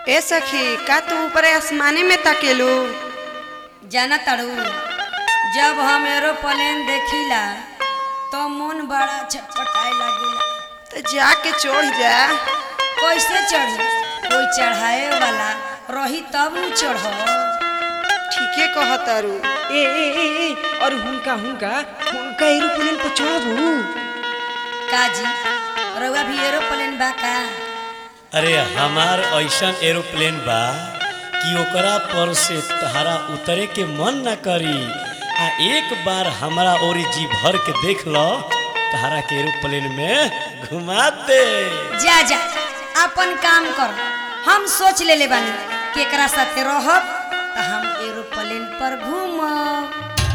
ए सखी का तू ऊपर आसमाने में ताकेलू जाना तड़ू जब हम एरोप्लेन देखिला तो मन बड़ा छटपटाए लागेला तो जाके चढ़ जा कैसे चढ़ी कोई चढ़ाए वाला रही तब न चढ़ ठीके कहतारू ए ए ए ए और हुनका हुनका हुनका एरोप्लेन पर चढ़बू काजी रउआ भी एरोप्लेन बा का अरे हमार ऐसन एरोप्लेन बा कि ओकरा पर से तहरा उतरे के मन न करी आ एक बार हमरा ओरी जी भर के देख लो तहरा के एरोप्लेन में घुमा दे जा जा अपन काम कर हम सोच लेले बानी केकरा साथे रहब त हम एरोप्लेन पर घूमब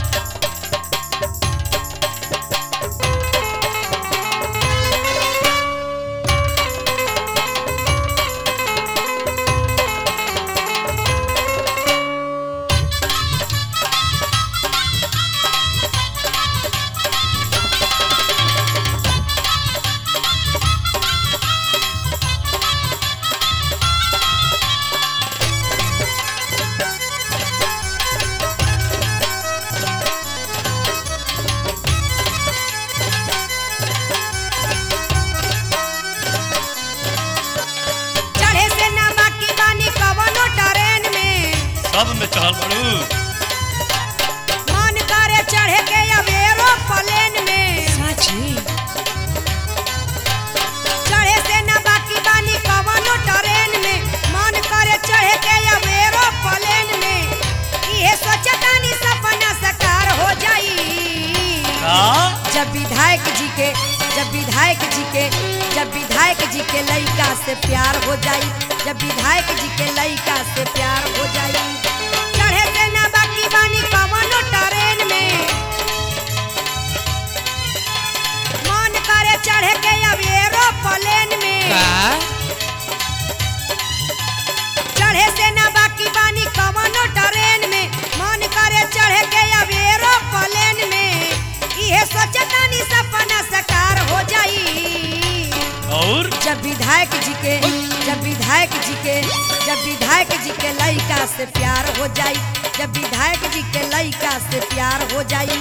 चढ़े से ना बाकी बानी कवनो ट्रेन में सब में चढ़ल पड़ू मन करे चढ़े के अब एरोप्लेन में साची चढ़े से ना बाकी बानी कवनो ट्रेन में मन करे चढ़े के अब एरोप्लेन में इहे सोचतानी सपना साकार हो जाई का जब विधायक जी के जब विधायक जी के जब विधायक जी के लइका से प्यार हो जाई जब विधायक जी के लइका से प्यार हो जाई चढ़े से ना बाकी बानी कवनो ट्रेन में मन करे चढ़े के अब एरोप्लेन में का चढ़े से ना बाकी बानी कवनो ट्रेन में मन करे चढ़े के अब एरोप्लेन में इहे सोचतानी सपना साकार हो जाई और जब विधायक जी के जब विधायक जी के जब विधायक जी के लइका से प्यार हो जाई जब विधायक जी के लइका से प्यार हो जाई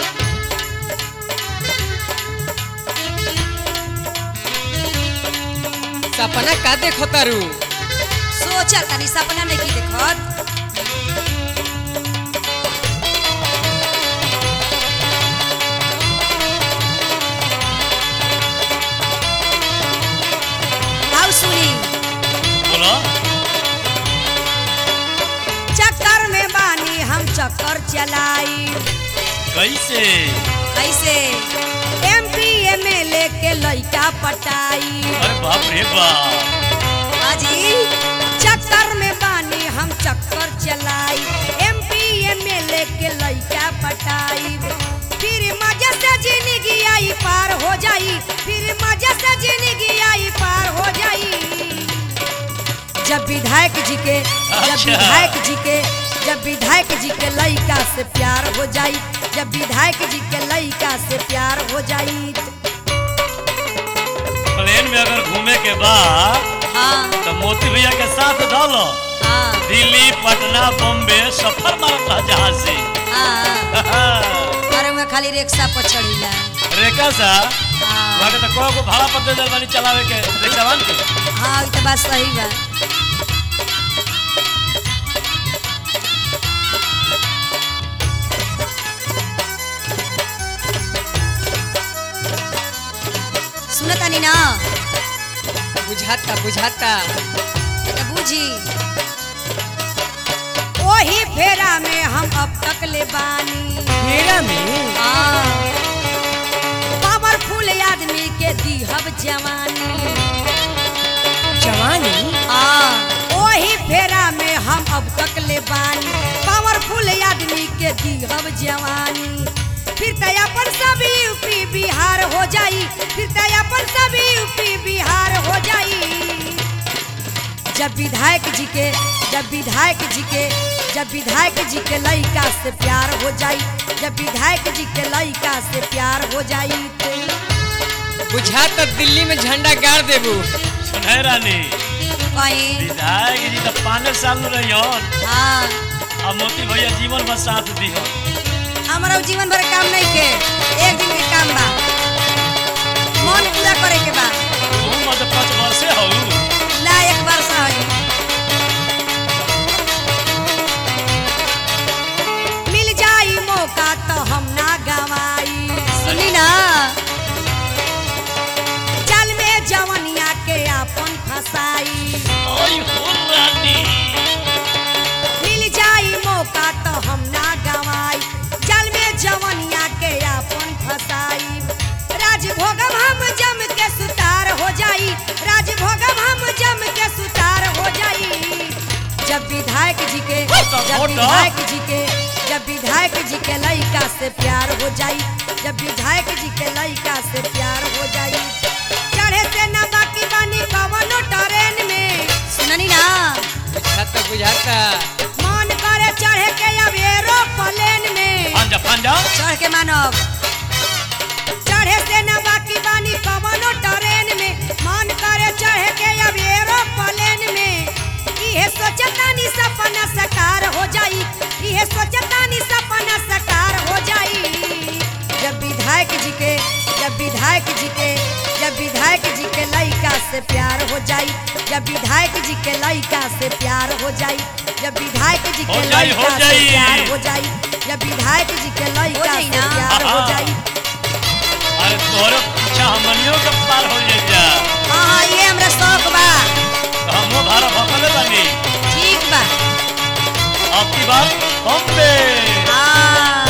सपना का देखो तारू सोचा तनी सपना नहीं की देखत आओ सुनी बोलो चक्कर में बानी हम चक्कर चलाई कैसे ऐसे M P M L A के लइका पटाई अरे बाप रे बाप अजी चक्कर में बानी हम चक्कर चलाई M P M L A के लइका पटाई फिर मजा से जिंदगी आई पार हो जाई फिर मजा से जिंदगी आई पार हो जाई जब विधायक जी के जब अच्छा। विधायक जी के जब विधायक जी के लइका से प्यार हो जाई जब विधायक जी के लइका से प्यार हो जाई प्लेन में अगर घूमे के बाद हाँ तो मोती भैया के साथ डालो हाँ दिल्ली पटना बॉम्बे सफर मारत रहा जहाज से हाँ अरे मैं खाली रिक्शा पर चढ़ीला रेखा सा हाँ वहाँ के तो को को भाड़ा पर दे दे बानी चलावे के रिक्शावान के हाँ ई तो बात सही बा सुनतानी ना बुझाता बुझाता तो बूझी ओही फेरा में हम अब तक ले बानी मेरा में पावरफुल आदमी के दीहब जवानी जवानी आ, ओही फेरा में हम अब तक ले बानी पावरफुल आदमी के दीहब जवानी फिर तो अपन सब यूपी बिहार हो जाई फिर तो अपन सब यूपी बिहार हो जाई जब विधायक जी के जब विधायक जी के जब विधायक जी के लइका से प्यार हो जाई जब विधायक जी के लइका से प्यार हो जाई तो बुझाता दिल्ली में झंडा गाड़ देबू सुनहे रानी कहीं विधायक जी तो पाँच साल में रही हाँ अब मोती भैया जीवन में साथ दी हो हमारा जीवन भर काम नहीं के एक दिन के काम बा मन पूरा करे के बा तू मत पाँच वर्षे हो ला एक वर्ष है मिल जाई मौका तो हम ना गवाई सुनी ना जल में जवनिया के अपन फसाई ओय हो रानी मिल जाई मौका तो हम ना गवाई जल में जवनिया के अपन फसाई राजभोगम हम जम के सुतार हो जाई राजभोगम हम जम के सुतार हो जाई जब विधायक जी के होता, जब होता। विधायक जी के जब विधायक जी के लड़का से प्यार हो जाई जब विधायक जी के लड़का से प्यार हो जाई चढ़े से ना बाकी बानी कवनो ट्रेन में सुननी ना बुझाता बुझाता मन करे चढ़े के अब एरोप्लेन में पंजा पंजा चढ़ के मानव चढ़े से न बाकी बानी कवनो ट्रेन में मन करे चढ़े के अब एरोप्लेन में इहे सोचतानी सपना साकार हो जाई इहे सोचतानी सपना साकार हो जाई जब विधायक जी के जब विधायक जी के जब विधायक जी के लड़का से प्यार हो जाई जब विधायक जी के लड़का से प्यार हो जाई जब विधायक जी के हो जाई, हो लड़का से जाई। प्यार हो जाई जब विधायक जी के लड़का जाई से ना। प्यार हो हाँ। जाई अरे तोहरे पीछा हमनियों के पार हो जाइजा हाँ हाँ ये हमरा शौक बा तो हमो भाड़ा भकले बानी ठीक बा अब की बात हम पे हाँ